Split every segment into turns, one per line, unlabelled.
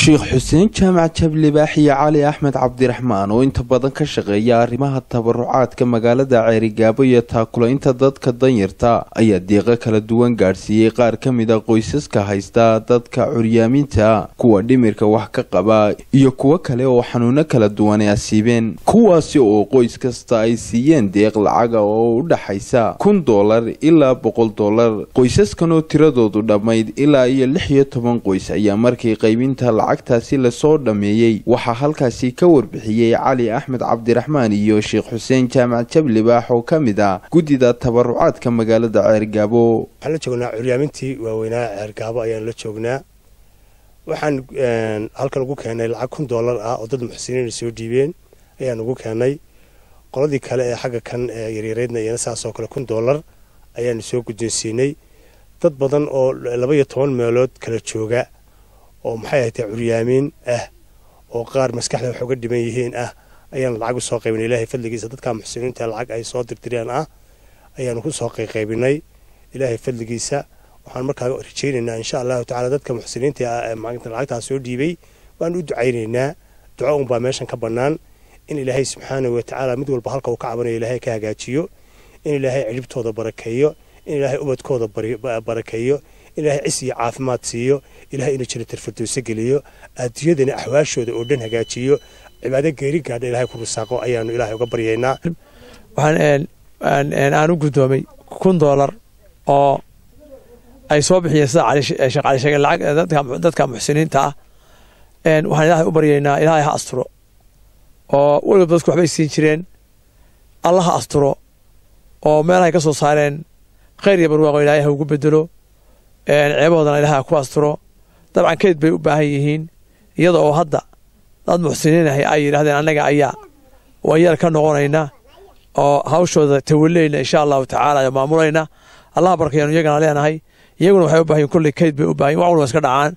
sheekh xuseen jaamac jablibaax iyo cali axmed cabdiraxmaan oo inta badan ka shaqeeya arrimaha tabarucaadka magaalada ceerigaabo iyo taakulaynta dadka danyarta ayaa deeqo kala duwan gaadhsiiyey qaar ka mid a qoysaska haysta dadka curyaamiinta kuwa dhimirka wax ka qaba iyo kuwo kale oo xanuuno kala duwan ay asiibeen kuwaasi oo qoys kasta ay siiyeen deeq lacaga oo u dhaxaysa kun doolar ilaa boqol doolar qoysaskan oo tiradoodu dhammayd ilaa iyo lix iyo toban qoys ayaa markii qaybinta lacagtaasi lasoo dhammeeyey waxaa halkaasi ka warbixiyey cali axmed cabdiraxmaan iyo sheekh xuseen jaamac jablibaax oo ka mid ah guddida tabarucaadka magaalada ceergaabo
waxaan la joognaa curyaamintii waaweynaa ceergaabo ayaan la joognaa waxaan halkan ugu keenay lacag kun doolar ah oo dad muxsiniina soo dhiibeen ayaan ugu keenay qoladii kale ee xagga kan yaryareydna iyana saasoo kale kun doolar ayaanu soo guddoonsiinay dad badan oo laba iyo toban meelood kala jooga oo maxay ahatee curyaamiin ah oo qaar maskaxda wax uga dhiban yihiin ah ayaanu lacag usoo qaybinay ilaahay fadligiisa dadkaa muxsiniinta lacag ay soo dirdireen ah ayaanu ku soo qayqaybinay ilaahay fadligiisa waxaan markaa rajaynaynaa insha allahu tacala dadka muxsiniinta ah ee maalinta lacagtaa soo dhiibay waan u ducaynaynaa duco unbaa meeshan ka bannaan in ilaahay subxaanahu watacaala mid walba halka uu ka cabanayo ilaahay ka hagaajiyo in ilaahay cidhibtooda barakeeyo in ilaahay ubadkooda barakeeyo in ilaahay cis iyo caafimaad siiyo ilahay inuu jiro tarfadooso geliyo adduunyadana axwaashooda oo dhan hagaajiyo cibaado geeri gaadha ilahay ku rusaaqo ayaanu ilaahay uga baryaynaa
waxaan aan u guddoomay kun doolar oo ay soo bixiyeen sida sheekh cali sheegay lacag dadka muxsiniinta ah waxaan ilaahay u baryaynaa ilaahay ha asturo oo weliba dadku waxbay siin jireen alla ha asturo oo meelahay ka soo saareen khayr iyo barwaaqo ilaahay ha ugu bedelo ceebahoodana ilaahay ha ku asturo dabcan keyd bay u baahan yihiin iyada oo hadda dad muxsiniinahay ay yidhahdeen annaga ayaa wayar ka noqonayna oo hawshooda tawaleyna insha allahu tacaala oo maamulayna allaha barkayaanu iyagana leenahay iyaguna waxay u bahan kulley keyd bay u bahan wax walba iska dhacaan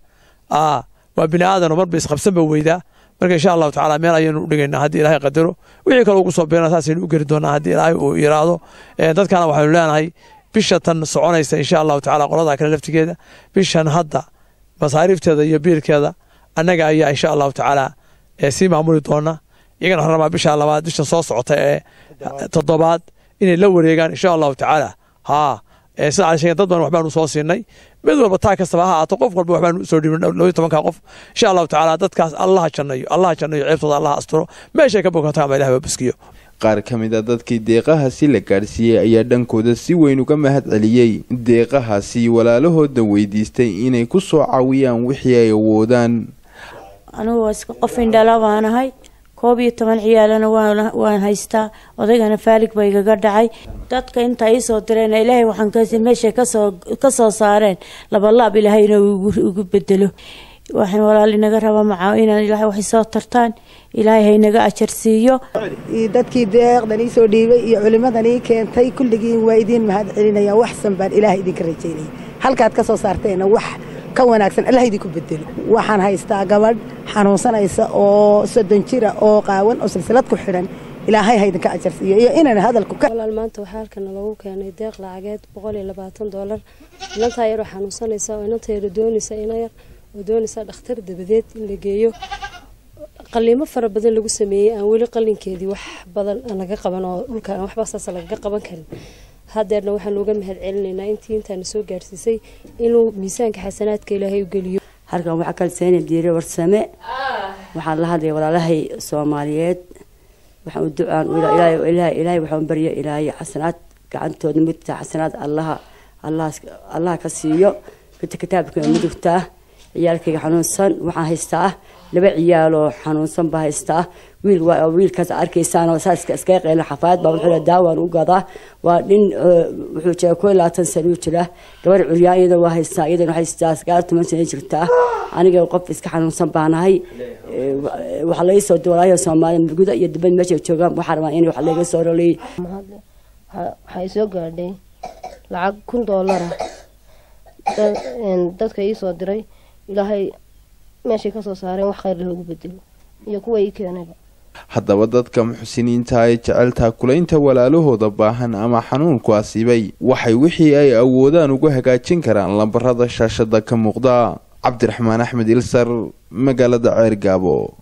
waa bini aadan oo marba isqabsanba weydaa marka insha allahu tacala meel ayaynu u dhigaynaa haddii ilaahay qadaro wixii kale ugu soo beerna saasaynu u geli doonaa haddii ilaahay uu yiraahdo dadkana waxaynu leenahay bisha tan soconaysa insha allahu tacala qoladaa kale laftigeeda bishan hadda masaariifteeda iyo biilkeeda annaga ayaa insha allahu tacaala sii maamuli doona iyagana waxaan rabaa bisha labaad bisha soo socota ee toddobaad inay la wareegaan insha allahu tacaala haa sida cali sheegen dad badan waxbaanu soo siinay mid walba taa kastaba ha ahaato qof walba waxbaanu soo dhibin labaiyo tobanka qof insha allahu tacaala dadkaas allaha jannayo allaha jannayo ceebtooda allaha asturo meeshay ka bogato ama ilahay waa baskiyo
qaar ka mid a dadkii deeqahaasi la gaadhsiiyey ayaa dhankooda si weyn uga mahad celiyey deeqahaasi walaalahooda weydiistay inay ku soo caawiyaan wixii ay awoodaan
anugu waa iska qof indhala baanahay koob iyo toban ciyaalana waan haystaa odaygana faalig ba igaga dhacay dadka inta iisoo direen ilaahay waxaan meeshay ka soo saareen labalaab ilaahayna igu bedelo waxaan walaal inaga raba macaa inaan ilaahay waxay soo tartaan ilaahay haynaga ajar siiyo
dadkii deeqdan ii soo dhiibay iyo culimmadan ii keentay kulligiin waa idiin mahad celinaya waxsan baan ilaahay idinka rajaynaya halkaad ka soo saarteena wax ka wanaagsan allah idinku bedelo waxaan haystaa gabadh xanuunsanaysa oo soddon jira oo qaawan oo silsilad ku xidhan ilaahay ha idinka ajar siiyo iyo inaan hadalku
walaal maanta waxaa halkana loogu keenay deeq lacageed boqol iyo labaatan doolar inantaa yaroo xanuunsanaysa oo inanta yaro doonaysa ina yar oo doonaysa dhakhtar dabadeed in la geeyo qaliimo fara badan lagu sameeyey aan weli qalinkeedii wax badan laga qaban oo dhulka aan waxba saas lagaga qaban karin hadeerna waxaan uga mahad celinaynaa intii intaana soo gaarsiisay inuu miisaanka xasanaadka ilaahay u geliyo
halkan waxaa kalseena diire warsame waxaan la hadlaya walaalahay soomaaliyeed waxaan u ducaan ilaahay waxaan barya ilaahay xasanaad gacantooda midta xasanaad allaha allaha ka siiyo midta kitaabka mudugtaa ciyaalkayga xanuunsan waxaan haystaa laba ciyaaloo xanuunsan baa haystaa wiil wiilkaas arkaysaan saaska iskaga qeyla xafaayad baa wuxuu daawaan u gadaa waa nin wuxuu jira koo labaatan sano u jira gabar curyaan iyada waa haystaa iyadana haystaa sagaal toban sano jirtaa aniga qof iska xanuunsan baanahay waxaa laga soo duwalaaya soomaaliya guda iyo dibad meesha joogaan waxaa rabaa in wax laga soo roleeyay
waxay soo gaadhay lacag kun doolara dadka ii soo diray ilaahay meeshay ka soo saareen wax khayr loogu bedelo iyo kuwa ii keenayba
haddaba dadka muxsiniinta ay jecel taakulaynta walaalahooda baahan ama xanuunku asiibay waxay wixii ay awoodaan ugu hagaajin karaan lambarada shaashada ka muuqda cabdiraxmaan axmed ilsar magaalada ceergaabo